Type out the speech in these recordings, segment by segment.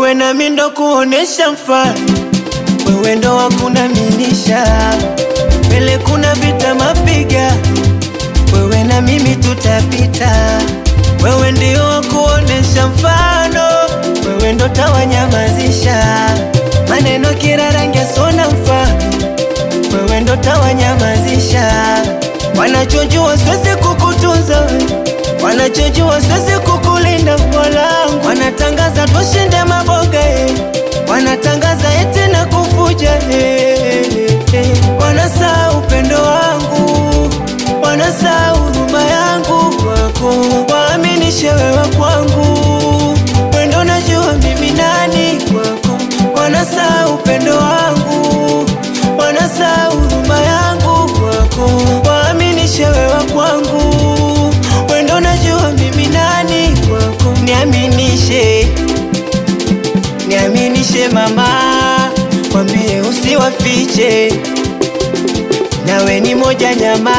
wewe nami ndo kuonesha mfano, wewe ndo wakunaminisha mbele, kuna vita mapiga, wewe na mimi tutapita, wewe ndio wakuonesha mfano, wewe ndo tawanyamazisha maneno kila rangi sona mfano, wewe ndo tawanyamazisha wanachojua siwezi kukutunza we wanachojua siwezi kukulinda mwanangu, wanatangaza tushinde maboga eh. wanatangaza eti na kufuja eh, eh. wanasaa upendo wangu, wanasaa huruma yangu wako, waaminishe wewe kwangu, wendo najua mimi nani kwako, wanasaa upendo wangu, wanasaa huruma yangu kwako, waaminishe wewe kwangu wendo najua mimi nani kwako, niaminishe, niaminishe mama, kwambie usiwafiche, nawe ni moja nyama,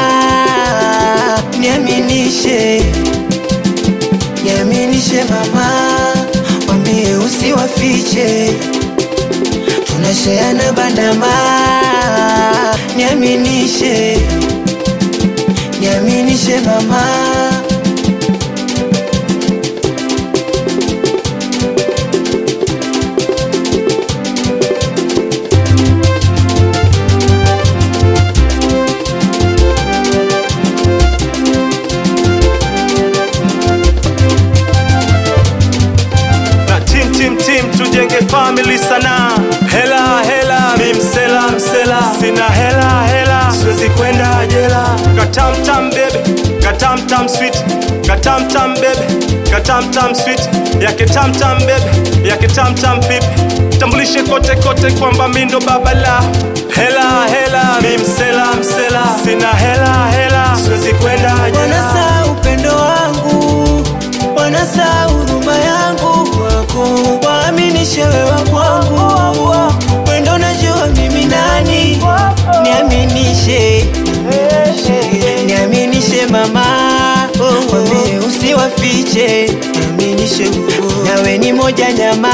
niaminishe, niaminishe mama, kwambie usiwafiche, tunasheana bandama, niaminishe, niaminishe mama. na tim tim tim tujenge family sana hela hela mi msela msela sina hela hela siwezi kwenda jela katamtam bebe katamtam sweet katamtam bebe katamtam sweet yake tamtam bebe yake tamtam pipi tambulishe kote kote kwamba mi ndo baba la hela hela mi msela msela sina hela hela siwezi kwenda jela Wanasa upendo wangu, wanasa huruma yangu kwako, waaminishe wewe kwangu, wendo najua mimi nani, niaminishe, niaminishe mama, wambie usiwafiche, niaminishe, nawe ni moja nyama,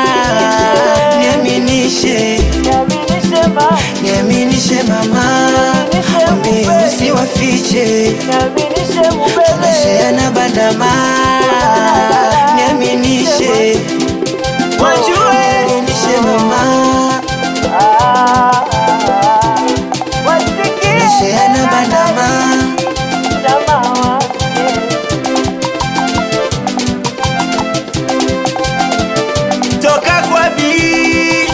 niaminishe, niaminishe mama, wambie usiwafiche tunasheana bandama, niaminishe, wajue, niaminishe mama, tunasheana bandama. Toka kwa bi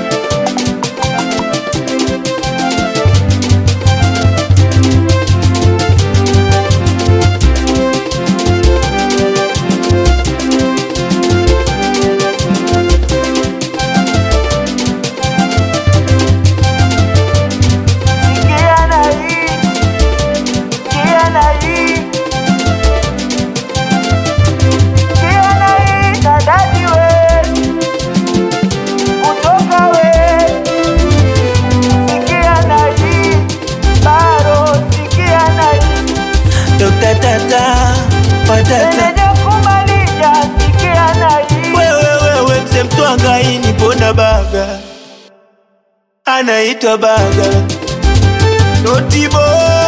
Dokta tata patata wewe wewe mse mtwanga ini pona baga anaitwa baga notibo